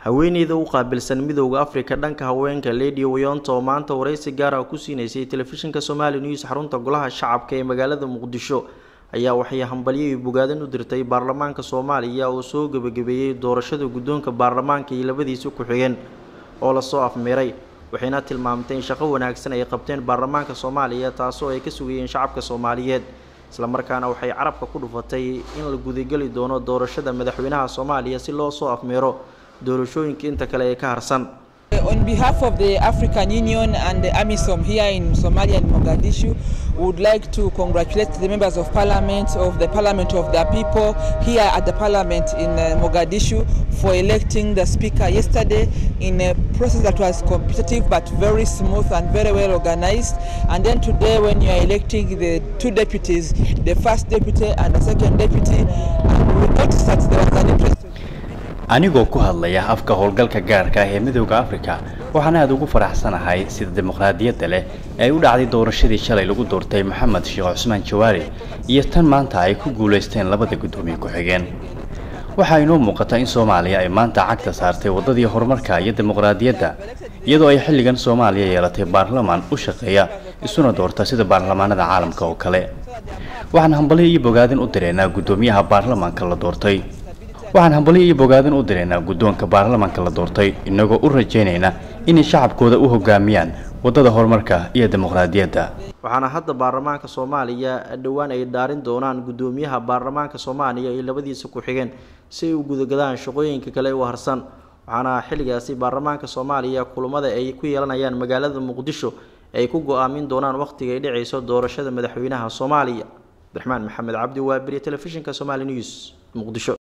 haweeneyda u qaabilsan midowda afrika dhanka haweenka lady wayonta oo maanta wareysi gaara ku siinaysay telefishinka somali news xarunta golaha shacabka ee magaalada muqdisho ayaa waxay hambalyo bogaadan u dirtay baarlamaanka soomaaliya oo soo gebagabeeyey doorashada guddoonka baarlamaanka iyo labadiisa ku-xigeen oo lasoo afmeeray waxayna tilmaamtay in shaqo wanaagsan ay qabteen baarlamaanka soomaaliya taasoo ay ka sugayeen shacabka soomaaliyeed islamarkaana waxay carabka ku dhufatay in la gudageli doono doorashada madaxweynaha soomaaliya si loo soo afmeero doorashooyinka inta kale ee ka harsan On behalf of the African Union and the AMISOM here in Somalia and Mogadishu, we would like to congratulate the members of parliament, of the parliament of the people here at the parliament in uh, Mogadishu for electing the speaker yesterday in a process that was competitive but very smooth and very well organized. And then today when you are electing the two deputies, the first deputy and the second deputy, and we noticed that there was an interest anigoo ku hadlaya afka howlgalka gaarka ah ee midowda afrika waxaan aada ugu faraxsanahay sida dimuqraadiyadda leh ee ay u dhacday doorashadii shalay lagu doortay maxamed sheekh cusmaan jawaari iyo tan maanta ay ku guulaysteen labada guddoomiye ku-xigeen waxaa inoo muuqata in soomaaliya ay maanta cagta saartay waddadii horumarka iyo dimuqraadiyadda iyadoo ay xilligan soomaaliya yeelatay baarlamaan u shaqeeya isuna doorta sida baarlamaanada caalamka oo kale waxaan hambalyo iyo bogaadin u direynaa guddoomiyaha baarlamaanka la doortay waxaan hambalyo iyo bogaadin u direynaa guddoonka baarlamaanka la doortay inagoo u rajaynayna inay shacabkooda u hogaamiyaan waddada horumarka iyo dimuqraadiyadda waxaana hadda baarlamaanka soomaaliya dhowaan ay dhaarin doonaan guddoomiyaha baarlamaanka soomaaliya iyo labadiisa ku-xigeen si ay u gudagadaan shaqooyinka kale u harsan waxaana xilligaasi baarlamaanka soomaaliya kulamada ay ku yeelanayaan magaalada muqdisho ay ku go-aamin doonaan wakhtiga ay dhacayso doorashada madaxweynaha soomaaliya abdiraxmaan maxamed cabdi waabiriye telefishinka somali news muqdisho